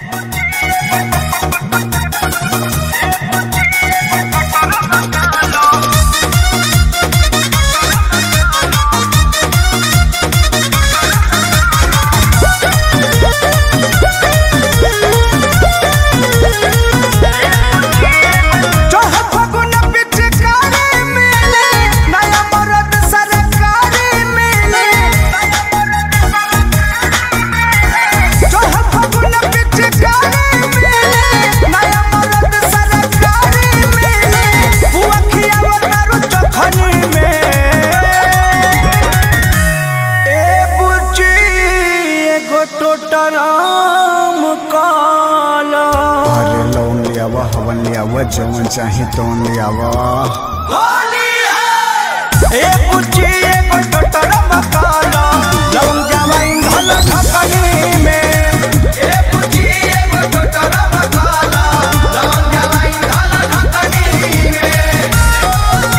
चढ़ फगुन पिचकारी मिले नया मरद सरकारी मिले चढ़ फगुन पिचकारी मिले नया मरद सरकारी मिले बुआ खियावतारू चखनी में ए बुची एगो टोटराम काला अरे लोन ले आवा हवन ले आवा जवन चाहे तवन ले आवा ए पुची एगो टोटराम काला लौंग जवाइन धल ढकनी में ए पुची एगो टोटराम काला लौंग जवाइन धल ढकनी में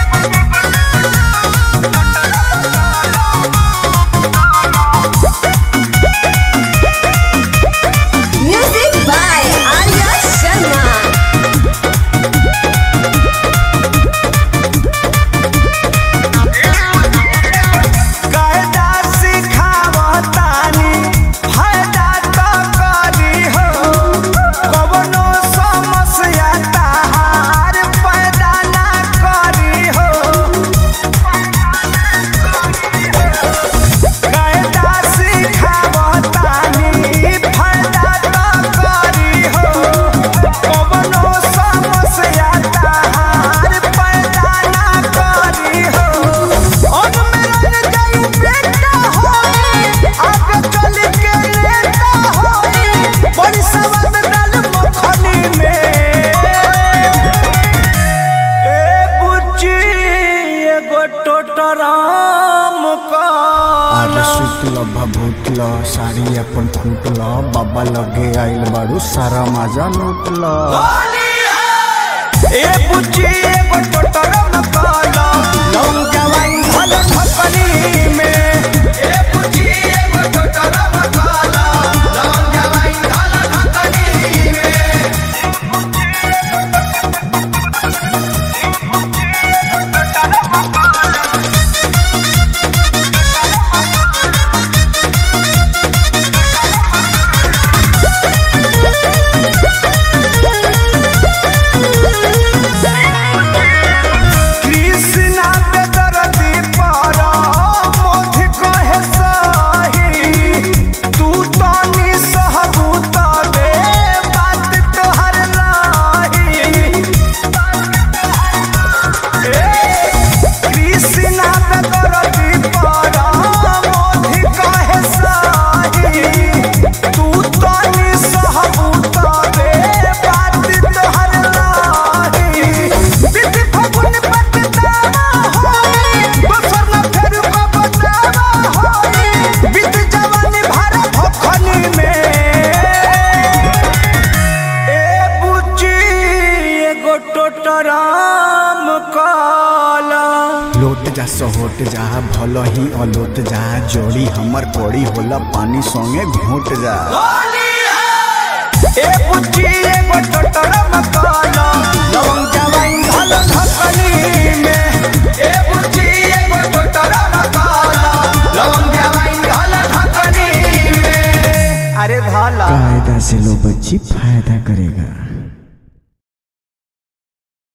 Music by Arya Sharma. कायदा सिखावतानी फायदा तो करी हो कवनो समस्या ताहार पैदा ना करी हो कायदा सिखावतानी फायदा तो करी हो कवनो समस्या ताहार पैदा ना करी हो अब मेरा जाई बेटा होई आगे चल के लेता होई बड़ी सवाद डाल मखनी में ए बुच्ची एगो टोटराम का अरे सुतल भभूतल साड़ी अपन फूटल बाबा लगे आइल बारू सारा मजा लूटल ए बुच्ची एगो टोटराम काला लौंग जवाइन धल ढकनी में ए बुच्ची एगो टोटराम काला लौंग जवाइन धल ढकनी में कृष्णा पे दर्दी पारा मोधि कहे सही तू तो निसहबूत बे बात तोहर नाही कृष्णा पे दर्दी पारा मोधि कहे सही तू तो निसहबूत बे बात तोहर नाही बिति फगुन पटदावा होई दोसर न फेर को बतावा होई बित जवानी भर भखनी में ए बुच्ची एगो टोटराम काला लोट जा सहोट जा भल ही अलोट जा जोड़ी हमर कोड़ी होला पानी संगे घोट जा ए बुच्ची एगो टोटराम काला लवंग जवाइन धल ढकनी में ए बुच्ची एगो टोटराम काला लवंग जवाइन धल ढकनी में अरे भाला कायदा से लो बच्ची फायदा करेगा